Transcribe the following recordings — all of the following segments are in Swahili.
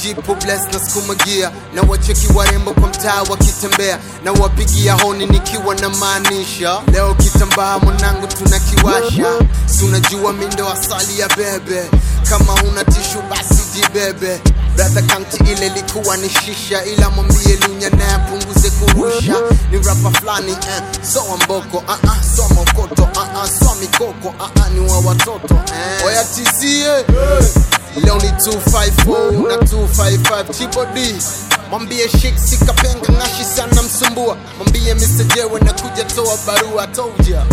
jipo bless na skuma gia na wacheki warembo kwa mtaa wakitembea na wapigia honi nikiwa na maanisha leo kitambaa mwanangu tunakiwasha tunajua mindo asali ya bebe kama huna tishu basi jibebe brother county ile likuwa ni shisha ila mwambie lunya naye apunguze kurusha ni rapa fulani eh, soa mboko uh -uh, soa mokoto uh -uh, soa mikoko uh -uh, ni wa watoto eh. oya tizie leo ni 254 na 255 chibodi mwambie shik sikapenga ngashi sana msumbua mwambie Mr. Jewe na kuja toa barua toja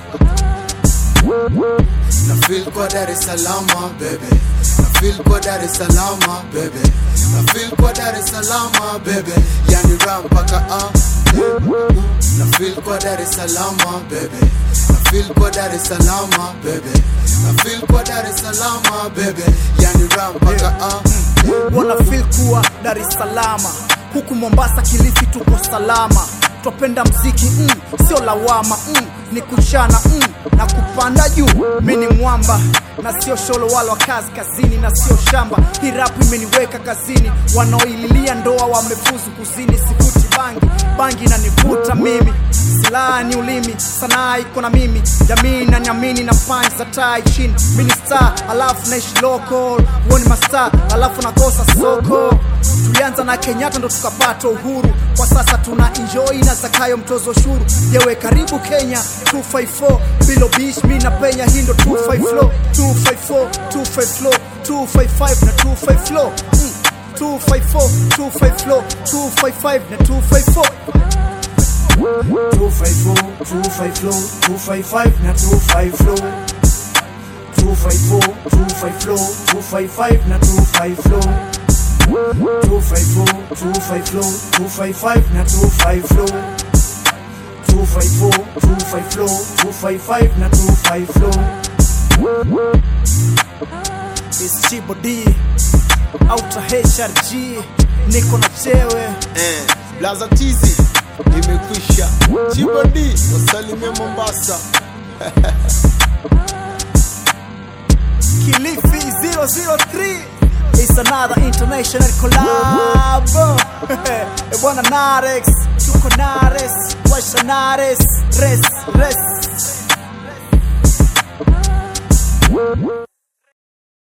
na feel kwa Dar es Salaam bebe na feel kwa Dar es Salaam bebe na feel kwa Dar es Salaam bebe yani ram paka ah na feel kwa Dar es Salaam bebe na feel kwa Dar es Salaam bebe na feel kwa Dar es Salaam bebe yani ram paka ah wana feel kuwa Dar es Salaam, huku Mombasa, Kilifi tuko salama. Twapenda mziki mm, sio lawama mm, ni kuchana mm, na kupanda juu. Mi ni mwamba na sio sholo wala wa kazi kazini na sio shamba. Hii rap imeniweka kazini, wanaoililia ndoa wamefuzu kuzini. Sivuti bangi, bangi inanivuta mimi, silaha ni ulimi, sanaa iko na mimi, jamii inaniamini na punch za tai chini. Mi ni star alafu naishi local, huo ni mastar alafu nakosa soko. Tulianza na Kenyatta ndo tukapata uhuru, kwa sasa tuna enjoy na Zakayo mtozo ushuru. Yewe karibu Kenya 254 bilo beach, mi na penya hii ndo 25 flow 254 25 flow 255 na 25 flow mm. 254 25 flow 255 na 254 254, 25 flow, 255 na 25 flow 254, 25 flow, 255 na 25 flow 254, 25 flow, 255 na 25 flow 254, 25 flow, 255 na 25 flow It's Chibo D Outer HRG niko na chewe eh, blaza tizi imekwisha chibodi wasalimia Mombasa Kilifi 003 It's another international collab Eh, Bwana Narex tuko Nares Washa Nares Res Res